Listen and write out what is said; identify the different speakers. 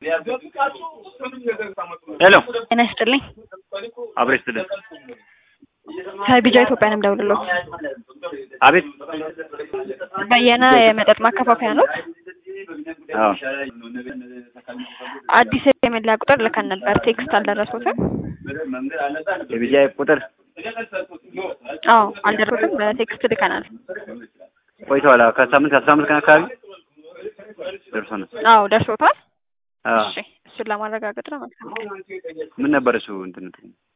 Speaker 1: ሄሎ
Speaker 2: ጤና ይስጥልኝ።
Speaker 1: አብሬ ስትል
Speaker 2: ከቢጃ ኢትዮጵያ ነው የምደውልልዎት።
Speaker 1: አቤት
Speaker 2: በየነ የመጠጥ ማከፋፈያ ኖት?
Speaker 1: አዎ
Speaker 2: አዲስ የመለያ ቁጥር ልከን ነበር። ቴክስት አልደረሶትም?
Speaker 1: የቢጃይ ቁጥር
Speaker 2: አዎ አልደረሶትም። በቴክስት ልከናል።
Speaker 1: ቆይተዋል። አዎ ከሳምንት ከአስራ አምስት ቀን አካባቢ ደርሶናል።
Speaker 2: አዎ ደርሶታል።
Speaker 1: አዎ
Speaker 2: እሺ እሱን ለማረጋገጥ ነው። መልካም
Speaker 1: ምን ነበር እሱ እንትን